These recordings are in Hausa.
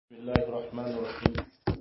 بسم الله الرحمن الرحيم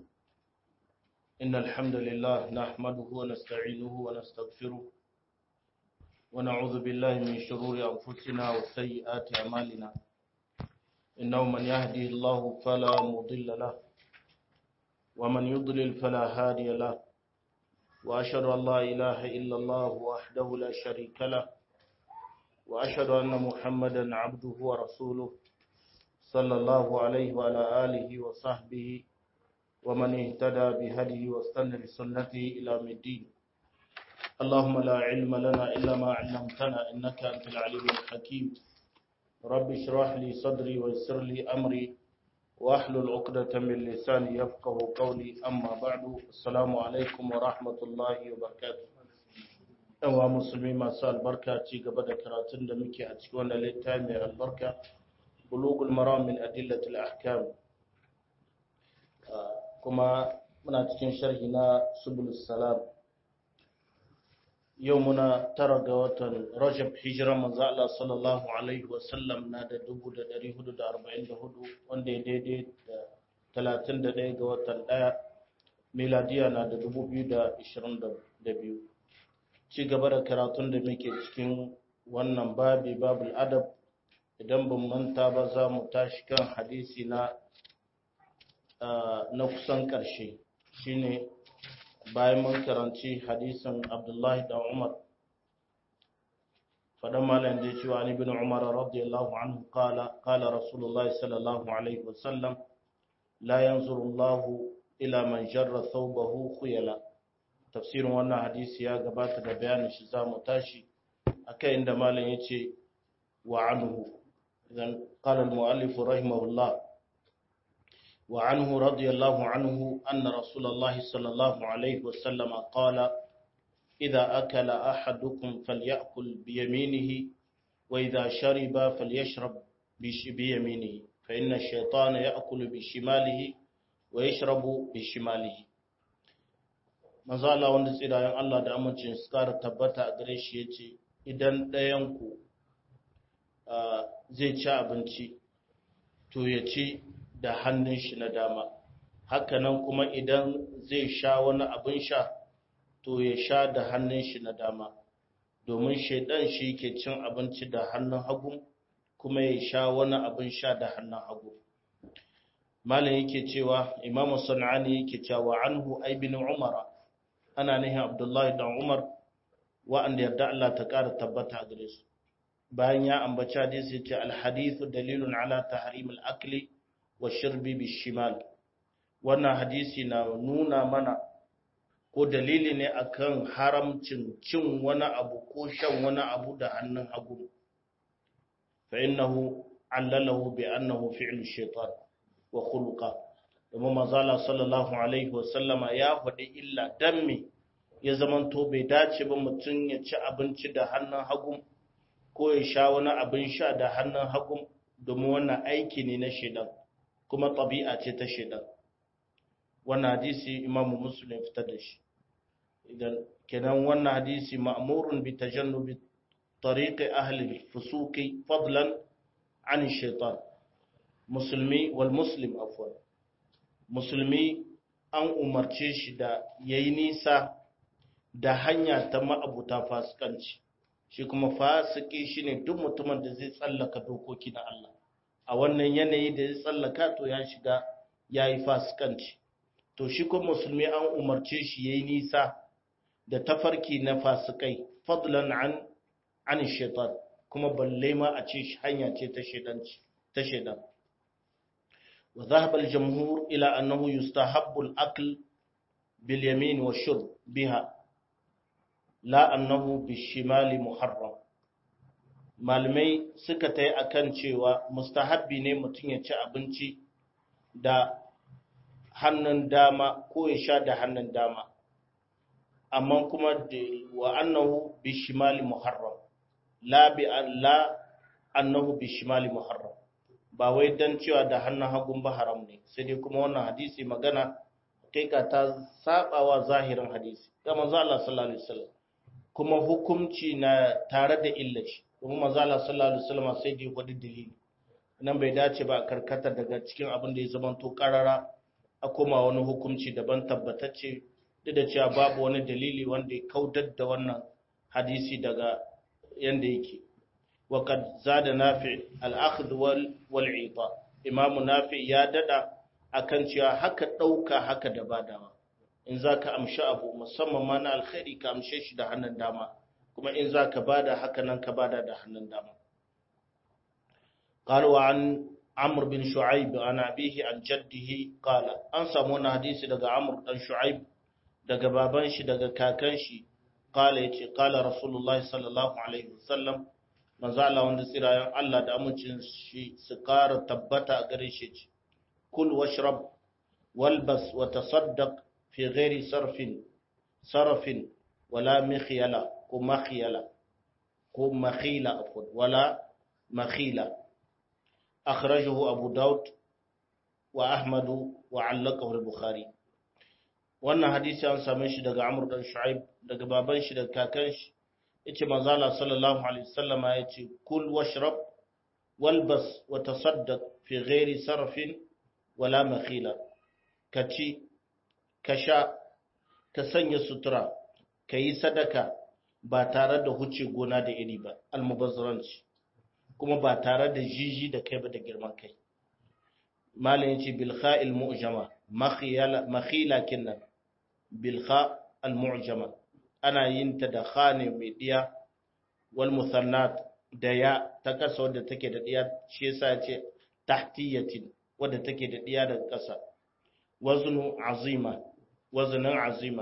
إن الحمد لله نحمده ونستعينه ونستغفره ونعوذ بالله من شرور أنفسنا وسيئات أعمالنا إنه من يهدي الله فلا مضل له ومن يضلل فلا هادي له وأشهد أن لا إله إلا الله وحده لا شريك له وأشهد أن محمدا عبده ورسوله صلى الله عليه وعلى آله وصحبه ومن اهتدى بهديه واستنى بسنته إلى الدين اللهم لا علم لنا إلا ما علمتنا إنك أنت العليم الحكيم رب اشرح لي صدري ويسر لي أمري واحلل عقدة من لساني يفقه قولي أما بعد السلام عليكم ورحمة الله وبركاته ɗanwa musulmi masu albarka ci gaba da karatun da muke a cikin wannan littafi mai albarka bulugul maram min adillatul ahkam kuma muna cikin sharhi na subulus salam yau muna tara ga watan rajab hijira manzo Allah sallallahu alaihi wasallam na da 1444 wanda ya daidai da 31 ga watan 1 miladiya na da 2022 ci gaba da karatun da muke cikin wannan babi babul adab idan ban manta ba za mu tashi kan hadisi na na kusan ƙarshe shine bayan mun karanci hadisin abdullahi da umar faɗan malam da cewa ni bin umar radiyallahu anhu kala kala rasulullahi sallallahu alaihi wasallam la yanzuru allahu ila man jarra thawbahu khuyala tafsirin wannan hadisi ya gabata da bayanin shi za mu tashi akai inda malam yace wa anhu إذن قال المؤلف رحمه الله وعنه رضي الله عنه أن رسول الله صلى الله عليه وسلم قال إذا أكل أحدكم فليأكل بيمينه وإذا شرب فليشرب بيمينه فإن الشيطان يأكل بشماله ويشرب بشماله manzala wanda tsirayen Allah da amincin su kara tabbata a gare shi yace idan ɗayanku zai ci abinci to ya ci da hannun shi na dama hakanan kuma idan zai sha wani abin sha to ya sha da hannun shi na dama domin shaidan shi ke cin abinci da hannun hagu kuma ya sha wani abin sha da hannun hagu malam yake cewa imamu sana'ani yake cewa anhu aibin umara ana nihin abdullahi dan umar wa'anda yarda Allah ta ƙara tabbata a gare su bayan ya ambaci hadisi ce alhadithu dalilun ala tahrim al-akli wa shirbi bishimal wannan hadisi na nuna mana ko dalili ne akan haramcin cin wani abu ko shan wani abu da hannun hagu fa innahu allalahu bi annahu fi'lu shaytan wa khuluqa domin manzala sallallahu alaihi wa sallama ya faɗi illa dan me ya zamanto bai dace ba mutum ya ci abinci da hannun hagu ko ya sha wani abin sha da hannun hagu domin wannan aiki ne na shaidan kuma ɗabi'a ce ta shaidan wannan hadisi imamu muslim fitar da shi idan kenan wannan hadisi ma'murun bi tajannubi tariqi ahli fusuqi fadlan an shaitan musulmi wal muslim afwan musulmi an umarce shi da yayi nisa da hanya ta ma'abuta fasikanci shi kuma fasiki shine duk mutumin da zai tsallaka dokoki na Allah a wannan yanayi da zai tsallaka to ya shiga yayi fasikanci to shi kuma musulmi an umarce shi yayi nisa da tafarki na fasikai fadlan an an shaitan kuma balle ma a ce hanya ce ta shaidanci ta shaidan wa dhahaba al-jamhur ila annahu yustahabbu al-akl bil yamin wa shurb biha la annahu bishimali muharram malamai suka tai akan cewa mustahabbi ne mutum ya ci abinci da hannun dama ko ya sha da hannun dama amma kuma wa annahu bishimali muharram la bi la annahu bishimali muharram ba wai dan cewa da hannun hagun ba haram ne sai dai kuma wannan hadisi magana kai ka ta sabawa zahirin hadisi ga manzo Allah sallallahu alaihi wasallam kuma hukumci na tare da illaci kuma manzo Allah sallallahu alaihi wasallam sai da wani dalili nan bai dace ba a karkata daga cikin abin da ya zama to karara a koma wani hukunci daban tabbatacce duk da cewa babu wani dalili wanda ya kaudar da wannan hadisi daga yanda yake وقد زاد نافع الأخذ والعطاء إمام نافع يا ددا akan cewa haka ɗauka haka da badawa in za ka amshi abu musamman ma na alkhairi ka amshe shi da hannun dama kuma in za ka bada haka nan ka bada da hannun dama قالوا عن عمرو بن شعيب عن أبيه عن جده قال an samu wani hadisi daga Amr dan Shu'aib daga baban shi daga kakan shi qala yace qala Rasulullahi sallallahu alaihi wasallam manzo Allah wanda tsirayen Allah da amincin shi su ƙara tabbata a gare shi ce kul washrab walbas wa tasaddaq fi ghairi sarfin sarfin wala mikhyala ko makhyala ko makhila afwan wala makhila akhrajahu abu daud wa ahmad wa allaqahu al-bukhari wannan hadisi an same shi daga amr dan shu'aib daga baban shi daga kakan shi yace manzo Allah sallallahu alaihi wasallam yace kul washrab walbas wa tasaddaq fi ghairi sarfin wala makhila kaci kasha ka sanya sutura kayi sadaka ba tare da huce gona da iri ba almubazzaranci kuma ba tare da jiji da kai ba da girman kai malam yace bil kha'il mu'jama makhila makhila kinnan bil kha al mu'jama ana yin ta da khane mai diya wal musannat da ya ta kasa wadda take da diya shi yasa ce tahtiyatin wadda take da diya daga kasa waznu azima waznan azima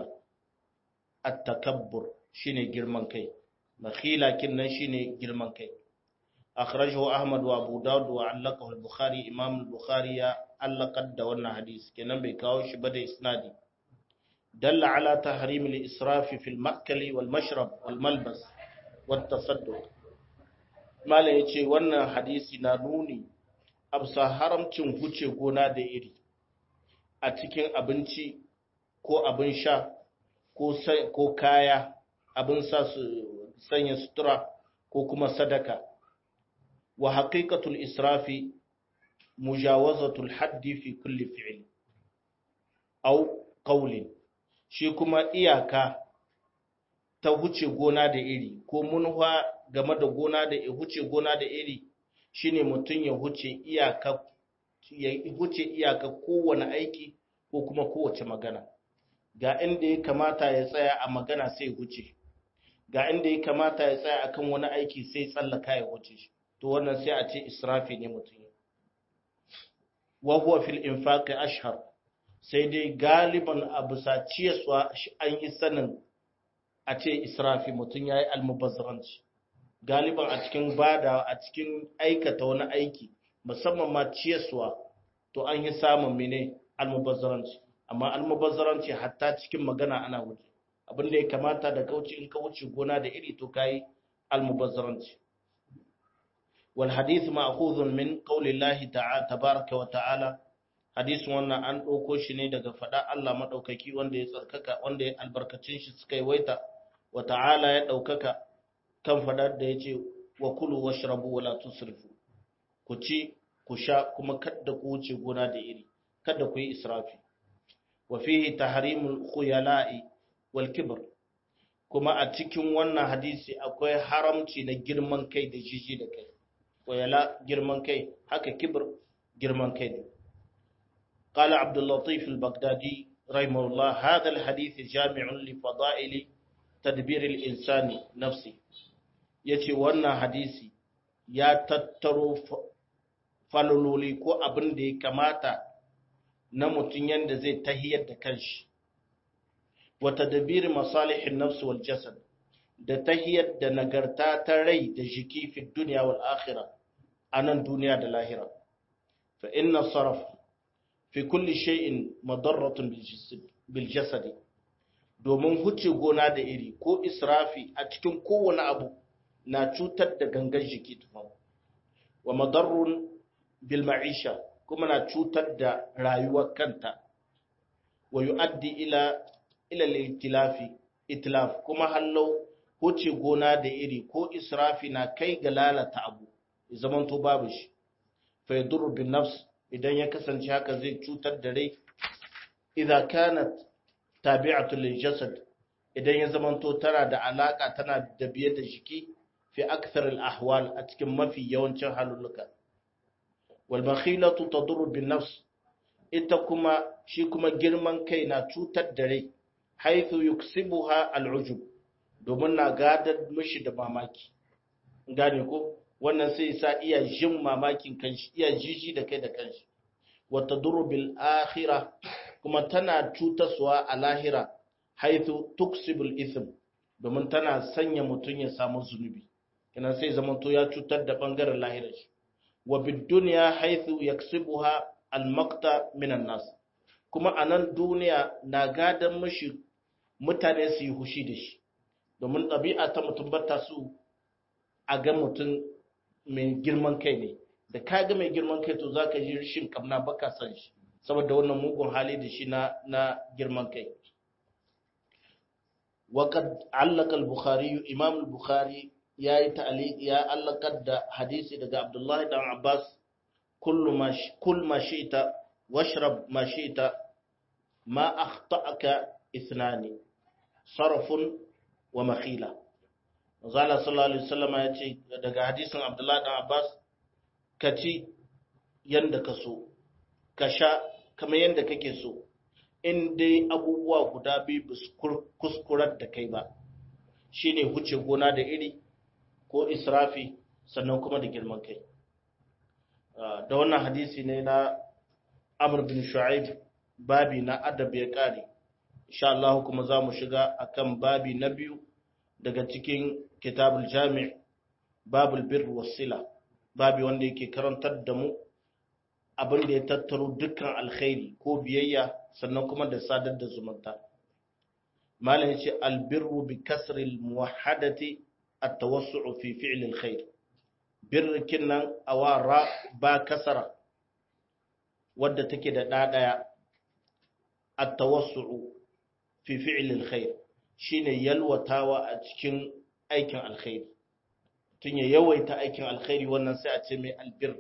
at-takabbur shine girman kai makhila kinnan shine girman kai akhrajahu ahmad wa abu daud wa allaqahu al-bukhari imam al-bukhari ya allaqad da wannan hadisi kenan bai kawo shi ba da isnadi دل على تحريم الإسراف في المأكل والمشرب والملبس والتصدق ما لا يجي wannan hadisi na nuni absa haramcin huce gona da iri a cikin abinci ko abin sha ko kaya abin sa su sanya sutura ko kuma sadaka wa haqiqatul israfi mujawazatul haddi fi kulli fi'l aw qawlin shi kuma iyaka ta huce gona da iri ko munwa game da gona da huce gona da iri shine mutum ya huce iyaka ya huce iyaka kowane aiki ko kuma kowace magana ga inda ya kamata ya tsaya a magana sai huce ga inda ya kamata ya tsaya akan wani aiki sai tsallaka ya huce shi to wannan sai a ce israfi ne mutum wa huwa fil infaqi ashhar sai dai galiban a bisa ciyaswa an yi sanin a ce israfi mutum ya yi almubazzaranci galiban a cikin bada a cikin aikata wani aiki musamman ma ciyaswa to an yi samun mene almubazzaranci amma almubazzaranci hatta cikin magana ana wuce abin da ya kamata da kauce in ka wuce gona da iri to kayi almubazzaranci wal hadith ma'khudhun min qawli Allah ta'ala tabaaraka wa ta'ala hadisin wannan an ɗauko shi ne daga faɗa Allah maɗaukaki wanda ya tsarkaka wanda ya albarkacin shi suka yi waita wa ta'ala ya ɗaukaka kan faɗar da ya ce wa kulu wa shirabu wa tusrifu ku ci ku sha kuma kadda ku wuce gona da iri kada ku yi israfi wa fihi tahrimul khuyala'i wal kibr kuma a cikin wannan hadisi akwai haramci na girman kai da jiji da kai khuyala girman kai haka kibr girman kai ne قال عبد اللطيف البغدادي رحمه الله هذا الحديث جامع لفضائل تدبير الإنسان نفسه yace wannan hadisi ya tattaro falololi ko abin da ya kamata na mutum yadda zai tahiyar da kanshi wa tadbir masalihin nafs wal jasad da tahiyar da nagarta ta rai da jiki fi dunya wal akhirah anan duniya da lahira fa inna sarf fi kulli shay'in madarratun bil jasadi domin huce gona da iri ko israfi a cikin kowane abu na cutar da gangan jiki tufan wa madarrun bil ma'isha kuma na cutar da rayuwar kanta wa yu'addi ila ila al-ittilafi itlaf kuma hallau huce gona da iri ko israfi na kai ga lalata abu zaman to babu shi fa yadurru bin nafs idan ya kasance haka zai cutar da rai idza kanat tabi'atu lil jasad idan ya zamanto tana da alaka tana da biye da jiki fi akthar al ahwal a cikin mafi yawancin halulluka wal bakhilatu tadurru bin nafs ita kuma shi kuma girman kai na cutar da rai haithu yuksibuha al ujub domin na gadar mishi da mamaki gane ko wannan sai sa iya jin mamakin kanshi iya jiji da kai da kanshi wa tadurru bil akhirah kuma tana cutaswa a lahira haithu tuksibul ithm domin tana sanya mutum ya samu zunubi kina sai zamanto ya cutar da bangaren lahirar shi wa bid dunya haithu yaksibuha al maqta minan nas kuma a nan duniya na gadan mishi mutane su yi hushi da shi domin ɗabi'a ta mutum bata su a ga mutum mai girman kai ne da ka ga mai girman kai to zaka ji rishin kamna baka san shi saboda wannan mugun hali da shi na na girman kai وقد علق البخاري امام البخاري yayi ta'liq ya allaqad da hadisi daga Abdullah ibn Abbas kullu ma kull ma shi'ta washrab ma shi'ta ma akhta'aka ithnani sarfun wa makhila Zala sallallahu alaihi wasallam ya ce daga hadisin Abdullah ibn Abbas kaci yanda ka so ka sha kamar yanda kake so in dai abubuwa guda biyu ba su kuskurar da kai ba shi ne huce gona da iri ko israfi sannan kuma da girman kai da wannan hadisi ne na amur bin shu'aib babi na adab ya kare insha Allah kuma za mu shiga akan babi na biyu daga cikin kitabul jami' babul birr wasila babi wanda yake karantar da mu abin da ya tattaro dukkan alkhairi ko biyayya sannan kuma da sadar da zumunta malam yace albirru bi kasri almuwahhadati at-tawassu'u fi fi'l alkhair birrikin nan awara ba kasara wadda take da da daya at-tawassu'u fi fi'l alkhair shine yalwatawa a cikin aikin alkhairi tun ya yawaita aikin alkhairi wannan sai a ce mai albir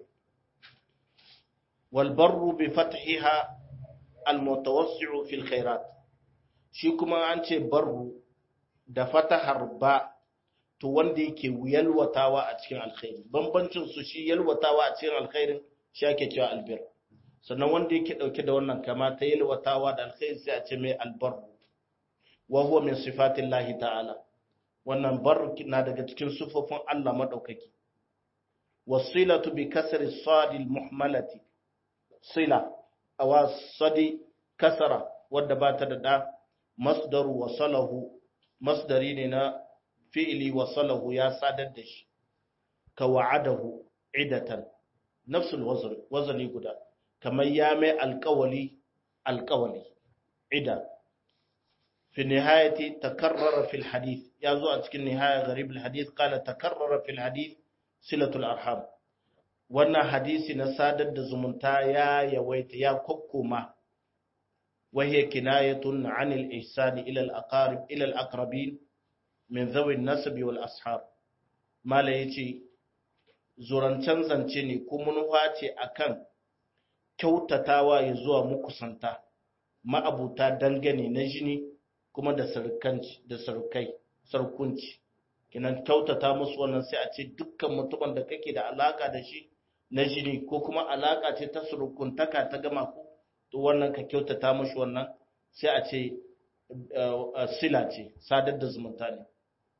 والبر بفتحها المتوسع في الخيرات shi kuma an ce barru da fatahar ba to wanda yake yalwatawa a cikin alkhairi bambancin su shi yalwatawa a cikin alkhairin shi ake cewa albir sannan wanda yake dauke da wannan kama ta yalwatawa da alkhairi sai a ce mai albarru wa huwa min sifatillahi ta'ala wannan bar na daga cikin sufofin Allah madaukaki wasilatu bi kasri sadil muhmalati sila awa sadi kasara wadda ba ta da ɗa masdaru wasalahu masdari ne na fi'ili wasalahu ya sadar da shi ka wa'adahu idatan nafsul wazn wazani guda kamar ya mai alƙawali alƙawali ida fi nihayati takarrara fil hadith ya zo a cikin nihaya gharib al hadith qala takarrara fil hadith silatul arham wannan hadisi na sadar da zumunta ya yawaita ya kokkoma wahiyar kinayatun anil ihsani ila al-aqarib ila al-aqrabin min zawi nasabi wal ashab mala yace zurancan zance ne kuma nufa ce akan kyautatawa ya zuwa mukusanta ma'abuta dangane na jini kuma da sarkanci da sarkai sarkunci kinan kyautata musu wannan sai a ce dukkan mutumin da kake da alaka da shi na jini ko kuma alaka ce ta surukuntaka ta gama ku to wannan ka kyautata mushi wannan sai a ce sila ce sadar da zumunta ne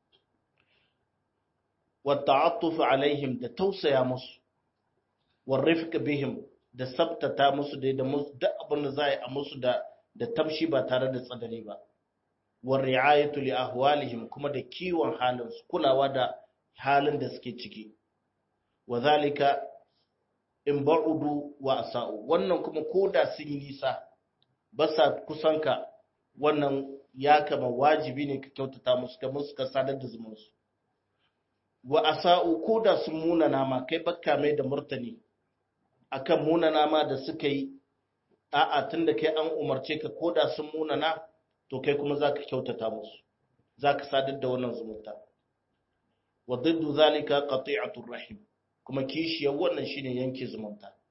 wata'attufu alaihim da tausaya musu warrifq bihim da sabtata musu da da musu duk abin da za a yi a musu da da tamshi ba tare da tsadari ba war ri'ayatu li ahwalihim kuma da kiwon halin su kulawa da halin da suke ciki wa zalika in ba'udu wa asa'u wannan kuma koda sun yi nisa ba sa kusanka wannan ya kama wajibi ne ka kyautata musu ka musu ka sadar da zumunsu wa asa'u koda sun muna nama kai bakka mai da murtani akan muna nama da suka yi a'a tunda kai an umarce ka koda sun muna na to kai kuma zaka kyautata musu zaka sadar da wannan zumunta wa diddu zalika qati'atur rahim kuma kishiyar wannan shine yanke zumunta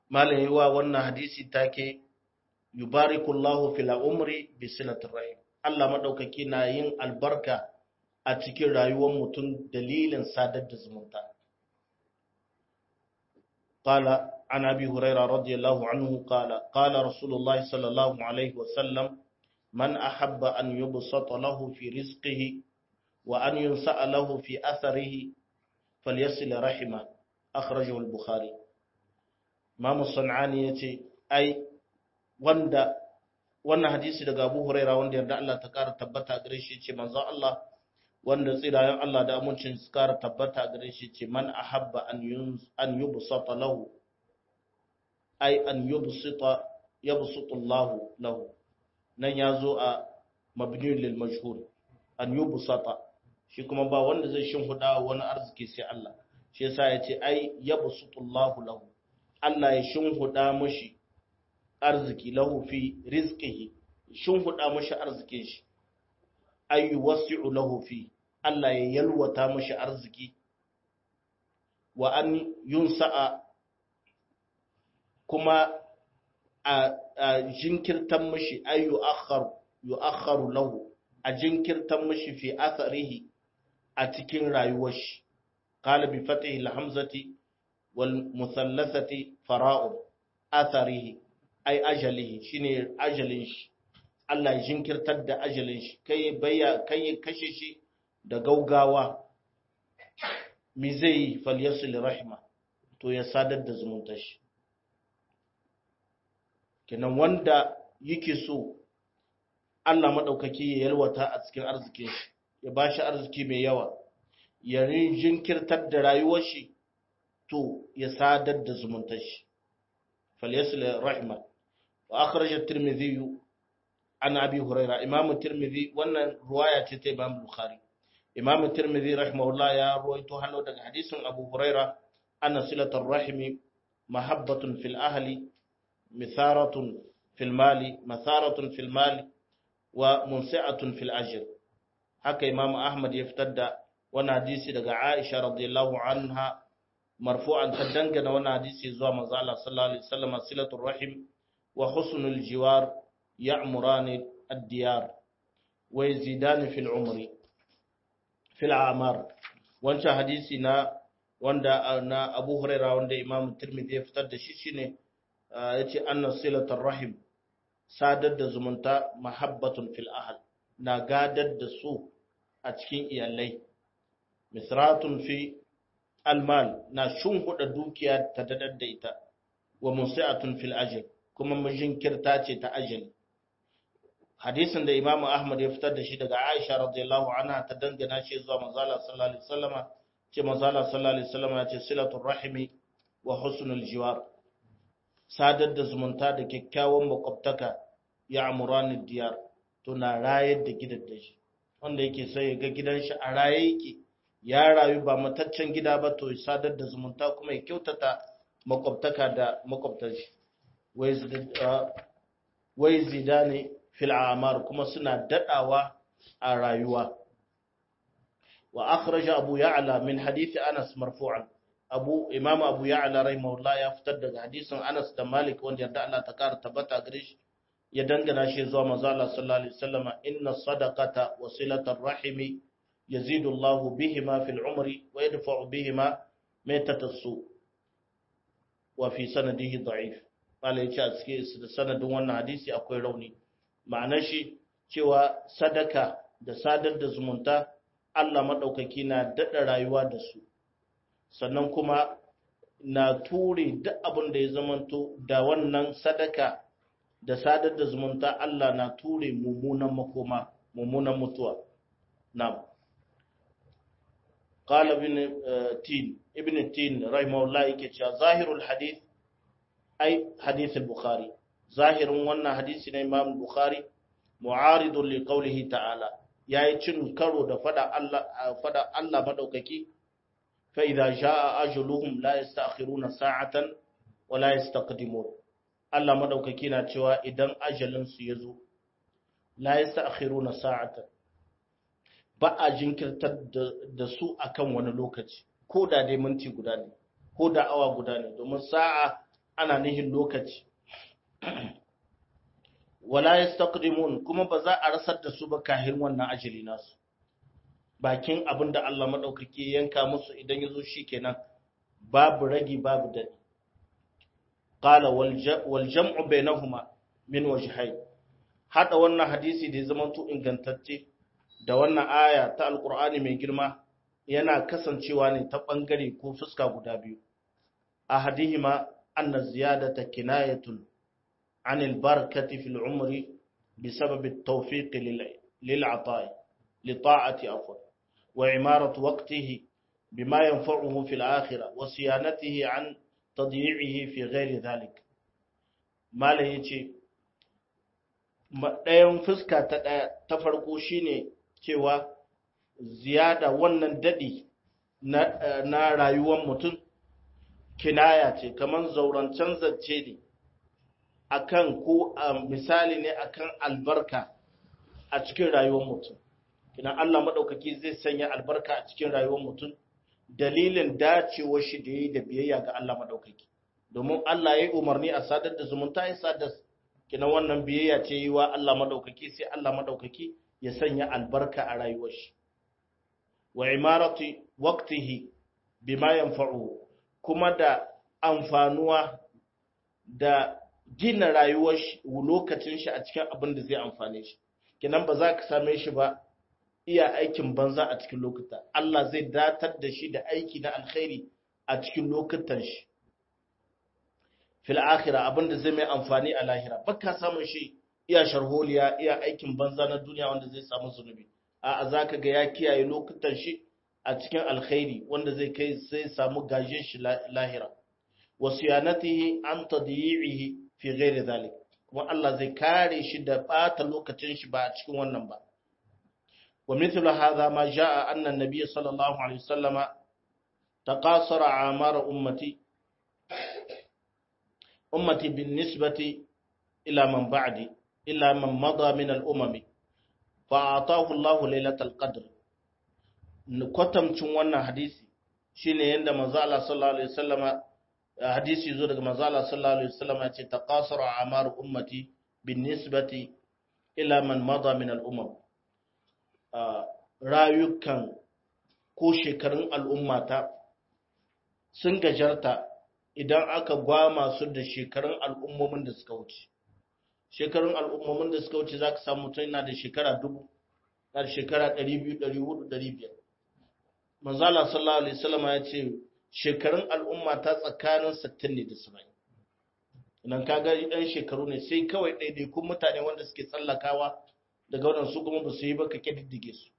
malam yi wa wannan hadisi take yubarikullahu fil umri bi silatir rahim Allah madaukaki na yin albarka a cikin rayuwar mutum dalilin sadar da zumunta qala an abi hurairah radiyallahu anhu qala qala rasulullah sallallahu alaihi wasallam man ahabba an yubsata lahu fi rizqihi wa an yunsa'a lahu fi atharihi falyasil rahima akhrajahu al-bukhari Imam Sanani yace ai wanda wannan hadisi daga Abu Huraira wanda yarda Allah ta kara tabbata gare shi ce manzo Allah wanda tsirayen Allah da amincin su kara tabbata gare shi ce man ahabba an yun an yubsata lahu ai an yubsita yabsutu Allah lahu nan yazo a mabni lil majhul an yubsata shi kuma ba wanda zai shinhuda wani arziki sai Allah shi yasa yace ai yabsutu Allah lahu Allah ya shinhuda mushi arziki lahu fi rizqihi shinhuda mushi arzikin shi ay yuwasi'u lahu fi Allah ya yalwata mushi arziki wa an yunsa'a kuma a jinkirtan mushi ay yu'akhkhar yu'akhkharu lahu a jinkirtan mushi fi atharihi a cikin rayuwar shi qala bi fatihi al-hamzati wal muthalathati fara'u atharihi ai ajalihi shine ajalin shi Allah ya jinkirtar da ajalin shi kai bayya kai kashe shi da gaugawa mi zai yi falyasil rahma to ya sadar da zumuntar shi kenan wanda yake so Allah madaukaki ya yalwata a cikin arzikin shi ya bashi arziki mai yawa ya jinkirtar da rayuwar shi to ya sadar da zumuntar shi falyasil rahma وأخرج الترمذي عن أبي هريرة إمام الترمذي وأن رواية تتي إمام البخاري إمام الترمذي رحمه الله يا رويته هلو دك حديث أبو هريرة أن صلة الرحم محبة في الأهل مثارة في المال مثارة في المال ومنسعة في الأجر هكا إمام أحمد يفتد وانا حديث دك عائشة رضي الله عنها مرفوعا تدنجن وانا حديث زوا مزالة صلى الله عليه وسلم صلة الرحم وحسن الجوار يعمران الديار ويزيدان في العمر في الأعمار wancan hadisi na wanda na Abu Huraira wanda Imam Tirmidhi ya fitar da shi shine yace anna silatar rahim sadar da zumunta mahabbatun fil ahl na gadar da su a cikin iyalai misratun fi almal na shunhuda dukiya ta dadar da ita wa musi'atun fil ajr kuma majinkirta ce ta ajali hadisin da Imam Ahmad ya fitar da shi daga Aisha radiyallahu anha ta dangana shi zuwa manzala sallallahu alaihi wasallama ce manzala sallallahu alaihi wasallama ya ce silatul rahimi wa husnul jiwar sadar da zumunta da kyakkyawan makwabtaka ya amurani diyar to na rayar da gidan da shi wanda yake sai ya ga gidan shi a raye yake ya rayu ba mataccen gida ba to sadar da zumunta kuma ya kyautata makwabtaka da makwabtan shi wai zidane fil amar kuma suna dadawa a rayuwa wa akhraja abu ya'la min hadith anas marfu'an abu imam abu ya'la rahimahullah ya fitar daga hadisin anas da malik wanda yarda Allah ta kara tabbata gare shi ya dangana shi zuwa manzo Allah sallallahu alaihi wasallam inna sadaqata wa silatar rahimi yazidu Allah bihima fil umri wa yadfa'u bihima maitatas wa fi sanadihi da'if qala yace a cikin sanadin wannan hadisi akwai rauni ma'anar shi cewa sadaka da sadar da zumunta Allah maɗaukaki na daɗa rayuwa da su sannan kuma na ture duk abin da ya zamanto da wannan sadaka da sadar da zumunta Allah na ture mummunan makoma mummunan mutuwa na'am قال ابن تين ابن تين رحمه الله yake cewa zahirul hadith ai hadith al-bukhari zahirin wannan hadisi na Imam Bukhari mu'aridun li qawlihi ta'ala yayi cin karo da fada Allah fada Allah madaukaki fa idza jaa ajaluhum la yasta'khiruna sa'atan wa la yastaqdimun Allah madaukaki na cewa idan ajalin su yazo la yasta'khiruna sa'atan ba a jinkirtar da su akan wani lokaci ko da dai minti guda ne ko da awa guda ne domin sa'a ana nihin lokaci wala yastaqdimun kuma ba za a rasar da su ba kahin wannan ajali nasu bakin abin da Allah madaukake yanka musu idan yazo shikenan babu ragi babu dadi qala wal jam'u bainahuma min wajhayn hada wannan hadisi da ya zama to ingantacce da wannan aya ta alqur'ani mai girma yana kasancewa ne ta bangare ko fuska guda biyu ahadihima anna ziyadata kinayatun عن البركة في العمر بسبب التوفيق للعطاء لطاعة أفضل وعمارة وقته بما ينفعه في الآخرة وصيانته عن تضييعه في غير ذلك ما ليتي ɗayan fuska ta ɗaya ta farko shine cewa ziyada wannan daɗi na rayuwar mutum kinaya ce kamar zaurancen zance ne akan ko misali ne akan albarka a cikin rayuwar mutum idan Allah madaukaki zai sanya albarka a cikin rayuwar mutum dalilin dacewar shi da yayi da biyayya ga Allah madaukaki domin Allah ya yi umarni a sadar da zumunta ya sadar kina wannan biyayya ce yi wa Allah madaukaki sai Allah madaukaki ya sanya albarka a rayuwar shi wa imarati waqtihi bima yanfa'u kuma da amfanuwa da gina rayuwar lokacin shi a cikin abin da zai amfane shi kinan ba za ka same shi ba iya aikin banza a cikin lokuta Allah zai datar da shi da aiki na alkhairi a cikin lokutan shi fil akhirah abin da zai mai amfani a lahira baka samun shi iya sharholiya iya aikin banza na duniya wanda zai samu zunubi a zaka ga ya kiyaye lokutan shi a cikin alkhairi wanda zai kai sai samu gajin shi lahira wasiyanatihi an tadyi'ihi fi ghairi zalik kuma Allah zai kare shi da bata lokacin shi ba a cikin wannan ba wa mithlu hadha ma jaa anna an-nabiy sallallahu alaihi wasallama taqasara amara ummati ummati bin nisbati ila man ba'di ila man mada min al-umam fa ataahu Allah laylatal qadr kwatamcin wannan hadisi shine yanda manzo Allah sallallahu alaihi wasallama hadisi zo daga manzo Allah sallallahu alaihi wasallam ya ce taqasara amar ummati bin nisbati ila man mada min al umam rayukan ko shekarun al'ummata sun gajarta idan aka gwama su da shekarun al'ummomin da suka wuce shekarun al'ummomin da suka wuce zaka samu mutum yana da shekara dubu na da shekara 200 400 500 manzo Allah sallallahu alaihi wasallam ya ce shekarun al'umma ta tsakanin 60 ne da 70 idan ka ga ɗan shekaru ne sai kawai ɗaiɗaikun mutane wanda suke tsallakawa daga waɗansu kuma ba su yi ba ka ƙididdige su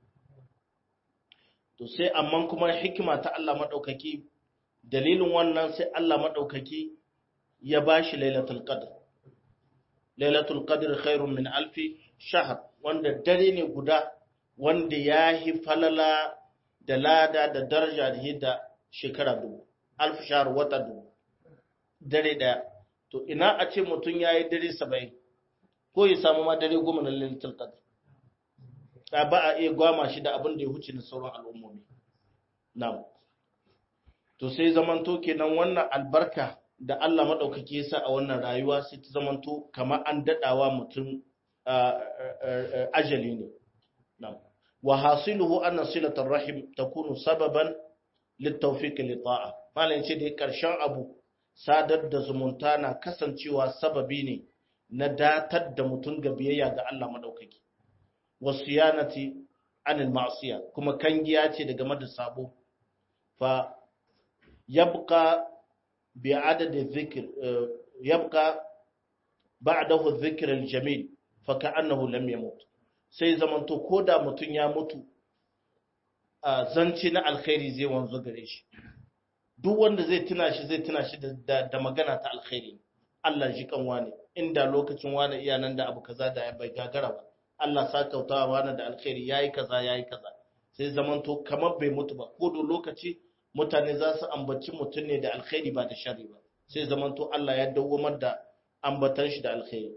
to sai amma kuma hikima ta Allah maɗaukaki dalilin wannan sai Allah maɗaukaki ya ba shi lailatul qadr lailatul qadr khairun min alfi shahar wanda dare ne guda wanda ya yi falala da lada da daraja da hidda shekara dubu alfi shahar wata dubu dare daya to ina a ce mutum ya yi dare saba'in ko ya samu ma dare goma na lailatul qadr ta ba a iya gwama shi da abin da ya huce na sauran al'ummomi na'am to sai zamanto kenan wannan albarka da Allah madaukake ya sa a wannan rayuwa sai ta zamanto kamar an dadawa mutum ajali ne na'am wa hasiluhu anna silatar rahim takunu sababan litawfiq li ta'a malan ce da karshen abu sadar da zumunta na kasancewa sababi ne na datar da mutum ga biyayya ga Allah madaukaki wasiyanati anil ma'siya kuma kangiya ce daga mada sabo fa yabqa bi adadi dhikr yabqa ba'dahu dhikr al-jamil fa ka'annahu lam yamut sai zamanto koda mutun ya mutu zanci na alkhairi zai wanzu gare shi duk wanda zai tuna shi zai tuna shi da, da, magana ta alkhairi Allah ji kan wani inda lokacin wani iya nan da abu kaza da bai gagara ba Allah sa kautawa wani da alkhairi yayi kaza yayi kaza sai zamanto kamar bai mutu ba ko da lokaci mutane za su ambaci mutum ne da alkhairi ba da sharri ba sai zamanto Allah ya dawwamar da ambatan shi da alkhairi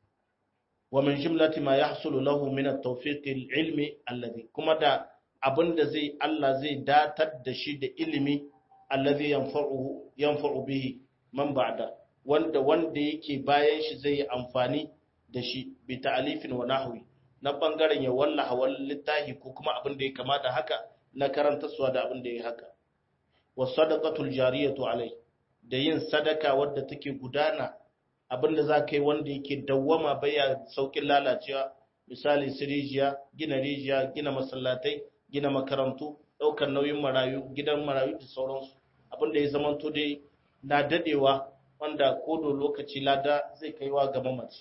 wa min jumlati ma yahsulu lahu min at-tawfiq al-ilmi alladhi kuma da abinda zai Allah zai datar da shi da ilimi alladhi yanfa'uhu yanfa'u bihi man ba'da wanda wanda yake bayan shi zai yi amfani da shi bi ta'alifin wa nahwi na bangaren ya wallaha wal littahi ko kuma abin da ya kamata haka na karanta suwa da abin da ya haka wa sadaqatul jariyatu alai da yin sadaka wadda take gudana abin da za ka yi wanda yake dawwama baya saukin lalacewa misali su rijiya gina rijiya gina masallatai gina makarantu ɗaukar nauyin marayu gidan marayu da sauransu abin da ya zamanto dai na dadewa wanda kodo lokaci lada zai kaiwa ga mamaci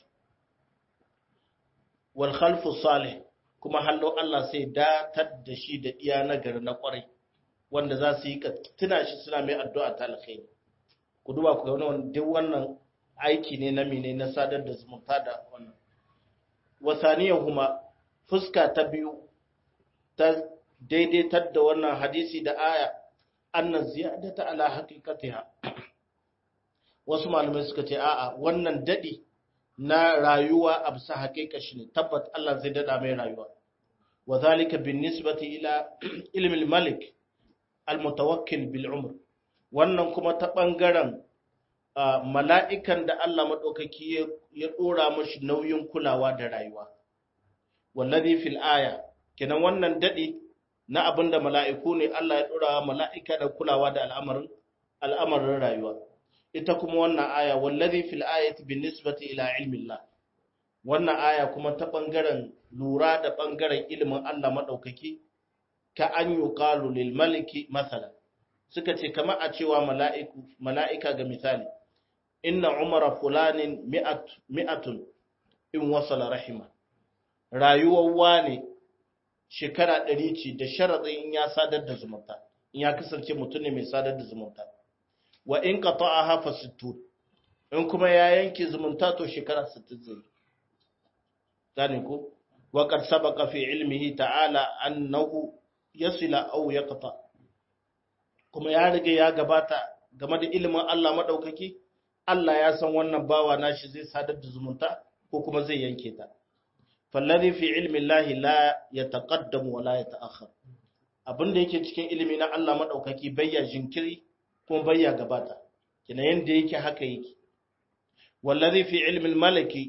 wal khalfu salih kuma hallo Allah sai datar da shi da iya nagari na kwarai wanda za su yi tuna shi suna mai addu'a ta alkhairi ku duba ku ga wannan duk wannan aiki ne na mine na sadar da zumunta da wannan wasaniyahuma fuska ta biyu ta daidaitar da wannan hadisi da aya annan ziyadata ala haqiqatiha wasu malamai suka ce a'a wannan dadi na rayuwa a bisa haƙiƙa shi ne tabbat Allah zai dada mai rayuwa wa zalika bin nisbati ila ilmi malik al-mutawakkil bil umr wannan kuma ta bangaren mala'ikan da Allah madaukaki ya dora mashi nauyin kulawa da rayuwa wallazi fil aya kenan wannan dadi na abinda mala'iku ne Allah ya dora mala'ika da kulawa da al'amarin al'amarin rayuwa ita kuma wannan aya wallazi fil ayati bin nisbati ila ilmi Allah wannan aya kuma ta bangaren lura da bangaren ilimin Allah madaukaki ka an yuqalu lil maliki masalan suka ce kamar a cewa mala'iku mala'ika ga misali inna umara fulanin mi'at mi'atun in wasala rahima rayuwar wane shekara ɗari ce da sharaɗin in ya sadar da zumunta in ya kasance mutum ne mai sadar da zumunta wa in ka ta'a hafa sittu in kuma ya yanke zumunta to shekara sittin zai gane ko wa qad sabaqa fi ilmihi ta'ala annahu yasila aw yaqta kuma ya riga ya gabata game da ilimin Allah madaukaki Allah ya san wannan bawa nashi zai sadar da zumunta ko kuma zai yanke ta fallazi fi ilmi Allah la yataqaddamu wa la yata'akhkhar abinda yake cikin ilimi na Allah madaukaki bayya jinkiri kuma bayya gabata kina yanda yake haka yake wallazi fi ilmi malaki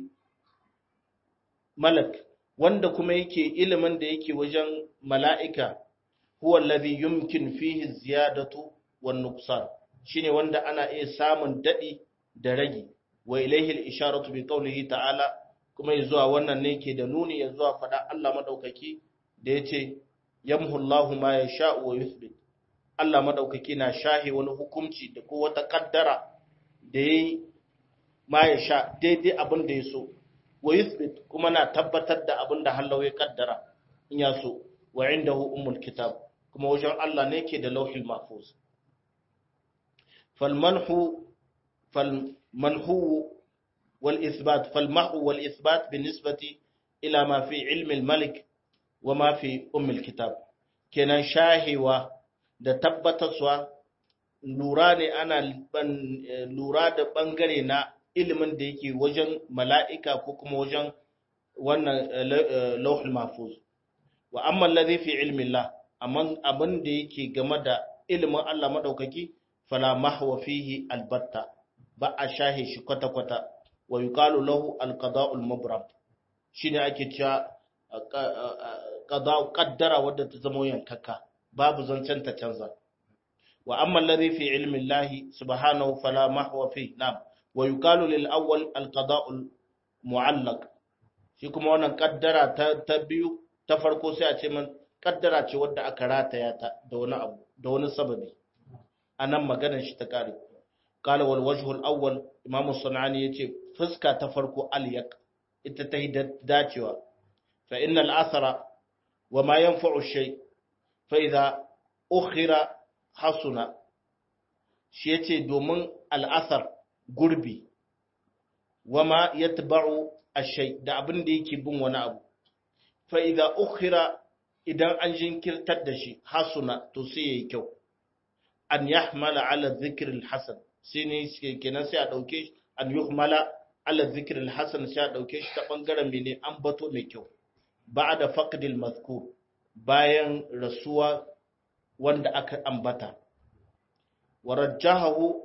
malak wanda kuma yake ilimin da yake wajen mala'ika huwa alladhi yumkin fihi ziyadatu wan nuqsan shine wanda ana iya samun dadi da ragi wa ilayhi al-isharatu bi qawlihi ta'ala kuma zuwa wannan ne ke da nuni ya zuwa fada Allah madaukaki da yace yamhu Allahu ma yasha'u wa yuthbit Allah madaukaki na shahi wani hukunci da ko wata kaddara da yayi ma yasha daidai abin da ya so wa yuthbit kuma na tabbatar da abin da Allah ya kaddara in ya so wa indahu ummul kitab kuma wajen Allah ne ke da lauhil mahfuz falmanhu falmanhu wal ithbat falmahu wal ithbat binisbati ila ma fi ilmi al malik wa ma fi ummul kitab kenan shahiwa da tabbatarwa lura ne ana lura da bangare na ilimin da yake wajen mala'ika ko kuma wajen wannan lauhul mahfuz wa amma alladhi fi ilmi Allah amma abin da yake game da ilimin Allah madaukaki fala mahwa fihi albatta ba a shahe shi kwata kwata wa yuqalu lahu alqada'ul mubram shine ake cewa qada'u qaddara wadda ta zama yankaka babu zancen ta canza wa amma alladhi fi ilmi Allah subhanahu fala mahwa fihi na'am wa yuqalu lil awwal alqada'ul mu'allaq shi kuma wannan kaddara ta biyu ta farko sai a ce man kaddara ce wadda aka rataya ta da wani abu da wani sababi anan maganar shi ta kare qala wal wajhu al awwal imamu sunani yace fuska ta farko al yaq ita ta dacewa fa inna al athara wa ma yanfa'u shay fa idha ukhira hasuna shi yace domin al athar gurbi wa ma yatba'u ash-shay da abin da yake bin wani abu fa idza ukhira idan an jinkirtar da shi hasuna to sai yayi kyau an yahmala ala dhikr al-hasan sai ne kenan sai a dauke shi an yuhmala ala dhikr al-hasan sai a dauke shi ta bangaren mene an bato mai kyau ba'da faqdil mazkur bayan rasuwa wanda aka ambata warajjahu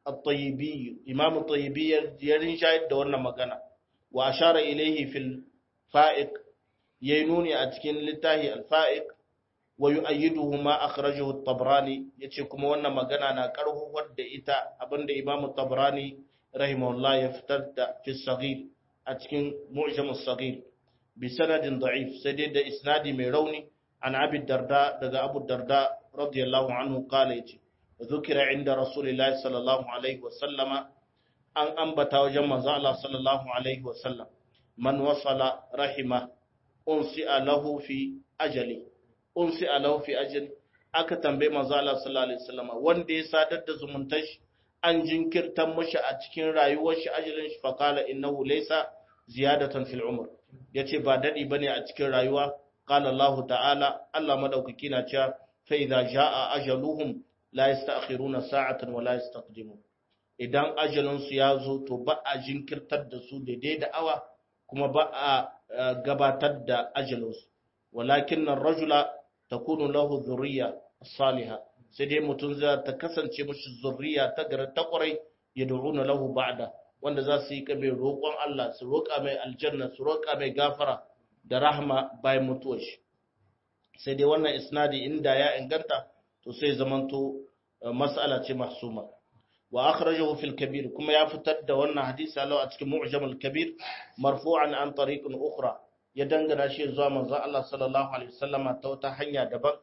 at-tayyibi imam at-tayyibi ya rinshayar da wannan magana wa ashara ilayhi fil fa'iq yaynuni a cikin littahi al-fa'iq wa yu'ayyiduhu ma akhrajahu at-tabrani yace kuma wannan magana na karhuwar da ita abinda imam at-tabrani rahimahullah ya fitar da fi saghir a cikin mu'jam as-saghir bi sanadin da'if sai dai da isnadi mai rauni an abi darda daga abu darda radiyallahu anhu kala yace zukira inda rasulullahi sallallahu alaihi wa sallama an ambata wajen manzo Allah sallallahu alaihi wa sallam man wasala rahima unsi lahu fi ajali unsi lahu fi ajali aka tambaye manzo Allah sallallahu alaihi wa sallama wanda ya sadar da zumuntar shi an jinkirtan mashi a cikin rayuwar shi ajalin shi faqala innahu laysa ziyadatan fil umr yace ba dadi bane a cikin rayuwa qala Allah ta'ala Allah madaukaki na cewa fa idza jaa ajaluhum la yasta'khiruna sa'atan wa la yastaqdimun idan ajalin su ya zo to ba a jinkirtar da su daidai da awa kuma ba a gabatar da ajalin su walakin ar-rajula takunu lahu dhurriyya salihah sai dai mutum za ta kasance mashi zurriya ta garin ta kwarai ya da'una lahu ba'da wanda za su yi kabe roƙon Allah su roƙa mai aljanna su roƙa mai gafara da rahma bayan mutuwar shi sai dai wannan isnadi inda ya inganta to sai zamanto mas'ala ce mahsuma wa akhrajahu fil kabir kuma ya fitar da wannan hadisi alau a cikin mu'jam al kabir marfu'an an tariqin ukhra ya dangana shi zuwa manzon Allah sallallahu alaihi wasallama ta wata hanya daban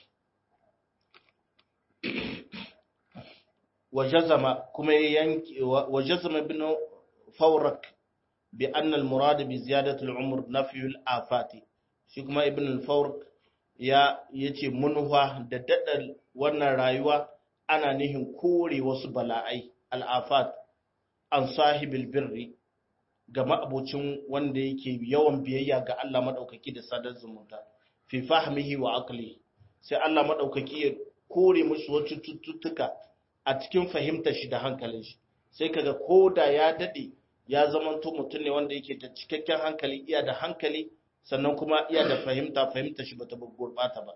وجزم كما ينك وجزم ابن فورك بأن المراد بزيادة العمر نفي الآفات shi kuma ibn al-fawr ya yace munwa da dadal wannan rayuwa ana nihin kore wasu bala'ai al-afat an sahibil birri ga ma'abocin wanda yake yawan biyayya ga Allah madaukaki da sadar zumunta fi fahmihi wa aqli sai Allah madaukaki ya kore musu wasu cututtuka a cikin fahimtar shi da hankalin shi sai kaga ko da ya dade ya zamanto mutum ne wanda yake da cikakken hankali iya da hankali sannan kuma iya da fahimta fahimtar shi bata gurbata ba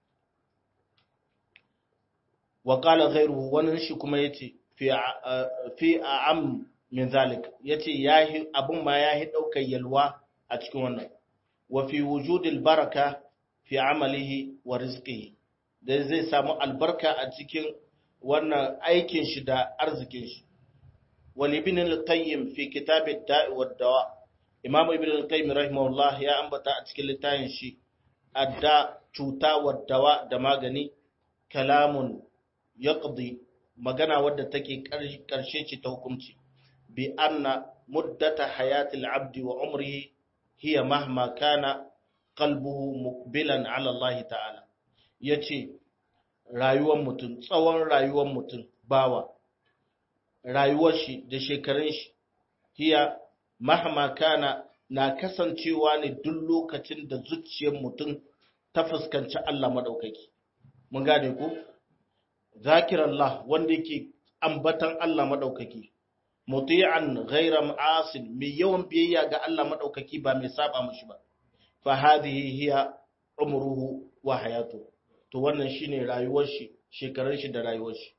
wa qala ghayruhu wannan shi kuma yace fi fi am min zalik yace yahi abun ma yahi daukar yalwa a cikin wannan wa fi wujudil baraka fi amalihi wa rizqihi da zai samu albarka a cikin wannan aikin shi da arzikin shi wal ibn al-qayyim fi kitab ad-da'i wad-dawa imam ibn al-qayyim rahimahullah ya ambata a cikin littafin shi adda cuta wad-dawa da magani kalamun yaqdi magana wadda take karshe ce ta hukunci bi anna muddata hayati al-abdi wa umrihi hiya mahma kana qalbuhu muqbilan ala Allah ta'ala yace rayuwar mutum tsawon rayuwar mutum bawa rayuwar shi da shekarun shi hiya mahma kana na kasancewa ne duk lokacin da zuciyar mutum ta fuskanci Allah madaukaki mun gane ko zakirallah wanda yake ambatan Allah madaukaki muti'an ghayra ma'asin mai yawan biyayya ga Allah madaukaki ba mai saba mishi ba fa hadhihi hiya umruhu wa hayatuhu to wannan shine rayuwar shi shekarun shi da rayuwar shi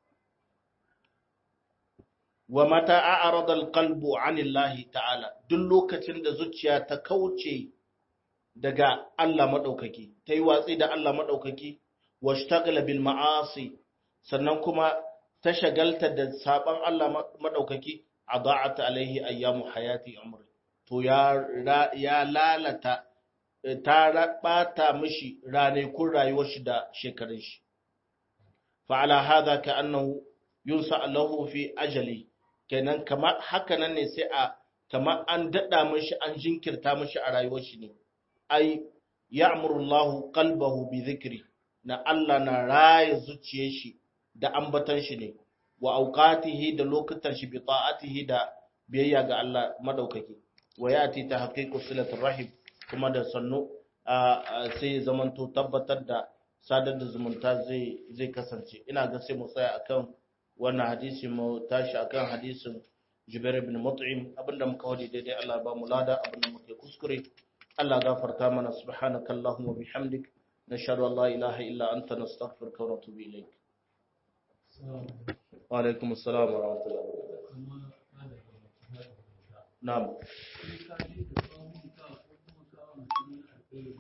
wa mata a'rada alqalbu 'anillahi ta'ala duk lokacin da zuciya ta kauce daga Allah madaukaki tayi watsi da Allah madaukaki washtagala bil ma'asi sannan kuma ta shagalta da saban Allah madaukaki adha'at alaihi ayyamu hayati umri to ya ya lalata ta ɓata mishi ranakun rayuwar shi da shekarun shi. Fa'ala haza ka annahu yunsa Allahu fi ajali, kenan kamar haka nan ne sai a kamar an daɗa mishi an jinkirta mishi a rayuwar shi ne. Ai, ya amurullahu kalbahu bi zikiri, na Allah na raya zuciyar shi da ambatan shi ne, wa auqatihi da lokutan shi bi ta'atihi da biyayya ga Allah madaukaki. Wa yati ta haqiqu silatul rahim kuma da sannu sai zamanto tabbatar da sadar da zumunta zai kasance ina ga sai mu tsaya akan wannan hadisi mu tashi akan hadisin Jubair ibn Mut'im abinda muka wadi daidai Allah ba mu lada abinda muke kuskure Allah gafarta mana subhanakallahumma bihamdik nashhadu an la ilaha illa anta nastaghfiruka wa natubu ilayk wa alaikum assalam wa rahmatullahi na'am